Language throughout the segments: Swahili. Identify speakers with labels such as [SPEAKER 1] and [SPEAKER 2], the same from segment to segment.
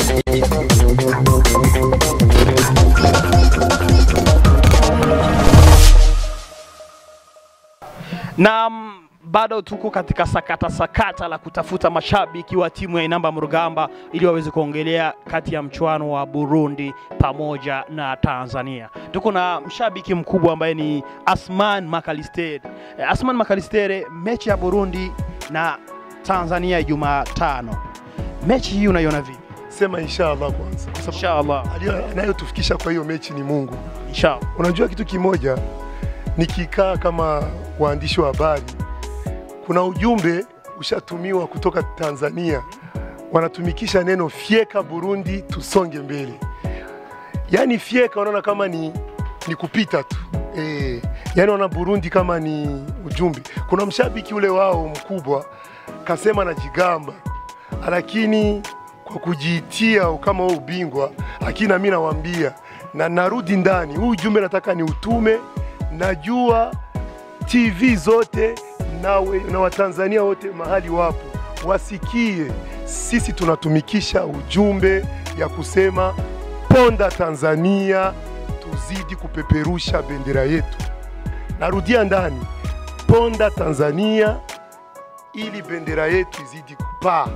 [SPEAKER 1] na mm, bado tuko katika sakata sakata la kutafuta mashabiki wa timu ya Inamba Mrugamba ili waweze kuongelea kati ya mchuano wa Burundi pamoja na Tanzania. Tuko na mshabiki mkubwa ambaye ni Asman Makalistere. Eh, Asman Makalistere, mechi ya Burundi na Tanzania Jumatano, mechi hii unaiona vipi?
[SPEAKER 2] Sema inshallah kwanza, kwa sababu
[SPEAKER 1] Inshallah,
[SPEAKER 2] aliyo- anayotufikisha kwa hiyo mechi ni Mungu.
[SPEAKER 1] inshallah.
[SPEAKER 2] Unajua kitu kimoja, nikikaa kama waandishi wa habari, kuna ujumbe ushatumiwa kutoka Tanzania, wanatumikisha neno fyeka Burundi, tusonge mbele. Yaani fyeka wanaona kama ni, ni kupita tu e, yaani wana Burundi kama ni ujumbe. Kuna mshabiki ule wao mkubwa kasema anajigamba, lakini kwa kujiitia kama wao ubingwa, lakini nami nawaambia na narudi ndani, huu ujumbe nataka ni utume. Najua TV zote na, we, na Watanzania wote mahali wapo wasikie, sisi tunatumikisha ujumbe ya kusema ponda Tanzania, tuzidi kupeperusha bendera yetu. Narudia ndani, ponda Tanzania ili bendera yetu izidi kupaa.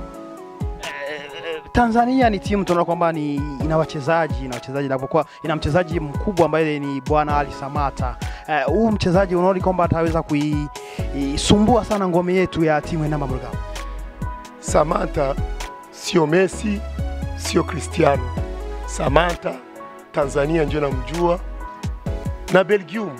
[SPEAKER 1] Tanzania ni timu tunaona kwamba ni ina wachezaji ina wachezaji inapokuwa ina mchezaji mkubwa ambaye ni bwana Ali Samata. Eh, Huu mchezaji unaona kwamba ataweza kuisumbua sana ngome yetu ya timu ya Inamba Mrugamba.
[SPEAKER 2] Samantha sio Messi, sio Cristiano. Samantha Tanzania ndio namjua, na Belgium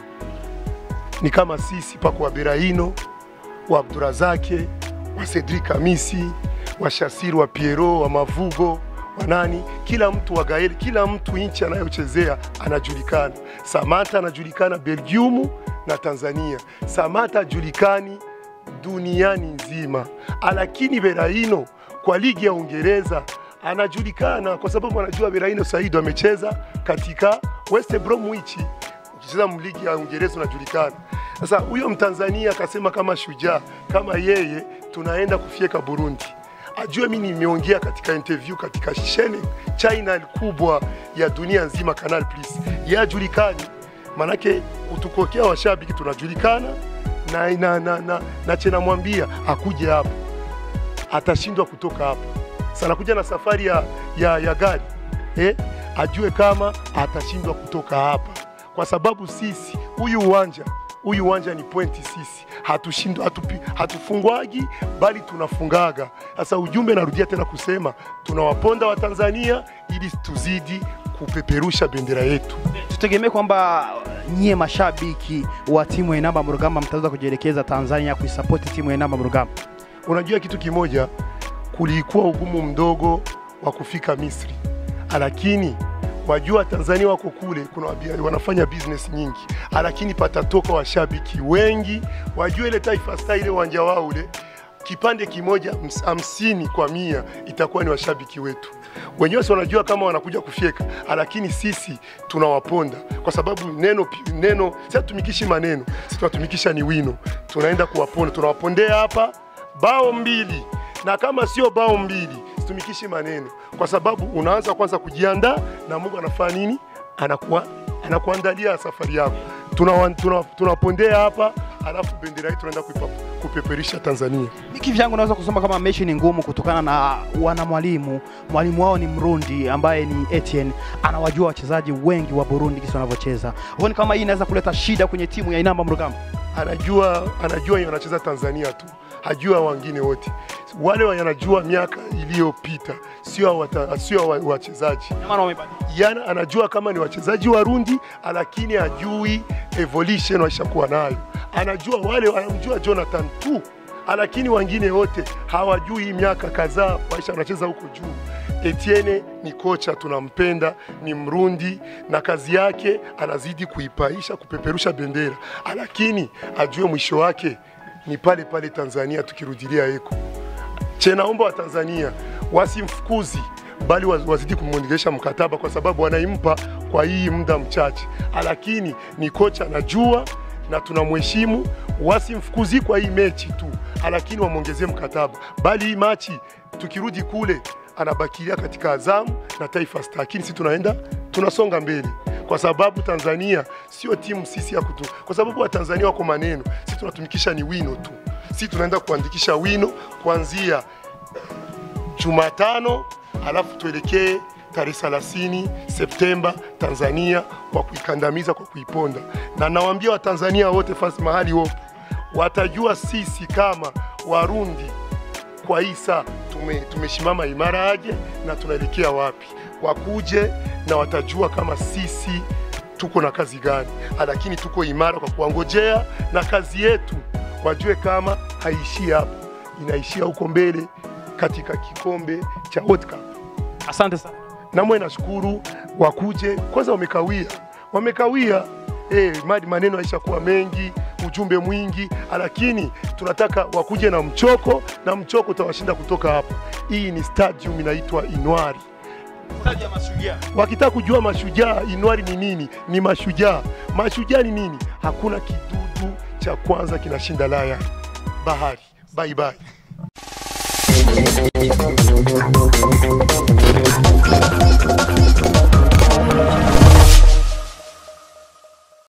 [SPEAKER 2] ni kama sisi, pako wa Berahino, wa Abdurazake, wa Cedric Kamisi, wa Shasiri, wa Piero, wa Mavugo, wa nani, kila mtu wa Gael, kila mtu nchi anayochezea anajulikana. Samantha anajulikana Belgium na Tanzania. Samantha ajulikani duniani nzima, lakini Berahino kwa ligi ya Uingereza anajulikana kwa sababu anajua Berahino Said amecheza katika West Bromwich, ukicheza ligi ya Uingereza unajulikana. Sasa huyo Mtanzania akasema kama shujaa kama yeye, tunaenda kufyeka Burundi. Ajue mimi nimeongea katika interview katika channel channel kubwa ya dunia nzima, Canal Plus, yeye ajulikani, manake kutukokea washabiki tunajulikana na, na, na, na, na chena mwambia akuje hapa, atashindwa kutoka hapa. Sana kuja na safari ya, ya, ya gari eh, ajue kama atashindwa kutoka hapa, kwa sababu sisi huyu uwanja huyu uwanja ni pointi sisi hatushindwa hatupi, hatufungwagi bali tunafungaga. Sasa ujumbe narudia tena kusema tunawaponda Watanzania ili tuzidi kupeperusha bendera yetu.
[SPEAKER 1] Tutegemee kwamba nyie mashabiki wa timu ya Inamba Mrugamba mtaweza kujielekeza Tanzania kuisapoti timu ya Inamba Mrugamba.
[SPEAKER 2] Unajua kitu kimoja, kulikuwa ugumu mdogo wa kufika Misri, lakini wajua Tanzania wako kule, kuna wabia- wanafanya business nyingi, lakini patatoka washabiki wengi. Wajua ile Taifa Star ile uwanja wao ule kipande kimoja ms- hamsini kwa mia itakuwa ni washabiki wetu wenyewe, si wanajua kama wanakuja kufyeka, lakini sisi tunawaponda kwa sababu neno pi- neno, si hatumikishi maneno, si tunatumikisha ni wino, tunaenda kuwaponda, tunawapondea hapa bao mbili, na kama sio bao mbili situmikishi maneno, kwa sababu unaanza kwanza kujiandaa na Mungu anafanya nini, anakuwa anakuandalia safari yako. Tunawapondea tuna, tunawapondea hapa, alafu bendera yetu tunaenda kuipa- kupeperisha Tanzania.
[SPEAKER 1] Mimi kivyangu naweza kusema kama mechi ni ngumu kutokana na wana mwalimu. Mwalimu wao ni Mrundi ambaye ni Etienne, anawajua wachezaji wengi wa Burundi kisi wanavyocheza. Huoni kama hii inaweza kuleta shida kwenye timu ya Inamba Mrugamba?
[SPEAKER 2] anajua anajua yeye anacheza Tanzania tu, hajua wengine wote. Wale wanajua miaka iliyopita, sio wata- sio wa- wachezaji
[SPEAKER 1] Ndio maana wamebadilika.
[SPEAKER 2] yana anajua kama ni wachezaji Warundi, lakini hajui evolution waishakuwa nayo. Anajua wale, anamjua Jonathan tu, lakini wengine wote hawajui. Hii miaka kadhaa waisha wanacheza huko juu. Etienne ni kocha, tunampenda, ni Mrundi na kazi yake anazidi kuipaisha, kupeperusha bendera, lakini ajue mwisho wake ni pale pale Tanzania, tukirudilia eko chenaomba wa Tanzania wasimfukuzi bali waz- wazidi kumwongelesha mkataba kwa sababu wanaimpa kwa hii muda mchache, lakini ni kocha anajua na tunamheshimu. Wasimfukuzi kwa hii mechi tu, lakini wamwongezee mkataba, bali hii machi tukirudi kule anabakilia katika Azamu na Taifa Stars, lakini sisi tunaenda tunasonga mbele kwa sababu Tanzania sio timu sisi ya kutu, kwa sababu Watanzania wako maneno, sisi tunatumikisha ni wino tu. Sisi tunaenda kuandikisha wino kuanzia Jumatano, alafu tuelekee tarehe 30 Septemba Tanzania kwa kuikandamiza, kwa kuiponda. Na nawaambia Watanzania wote fasi mahali wopo watajua sisi kama Warundi kwa hii saa tume, tumeshimama imara aje na tunaelekea wapi, wakuje na watajua kama sisi tuko na kazi gani, lakini tuko imara kwa kuwangojea, na kazi yetu wajue kama haishii hapo, inaishia huko mbele katika kikombe cha World Cup.
[SPEAKER 1] Asante sana.
[SPEAKER 2] Namwe nashukuru wakuje, kwanza wamekawia, wamekawia eh, madi maneno yaishakuwa mengi, ujumbe mwingi, lakini tunataka wakuje na mchoko, na mchoko utawashinda kutoka hapo. Hii ni stadium inaitwa Inwari.
[SPEAKER 1] Stadi ya Mashujaa.
[SPEAKER 2] Wakitaka kujua mashujaa Inwari ni nini, ni mashujaa. Mashujaa ni nini? Hakuna kidudu cha kwanza kinashinda laya bahari. Bye bye.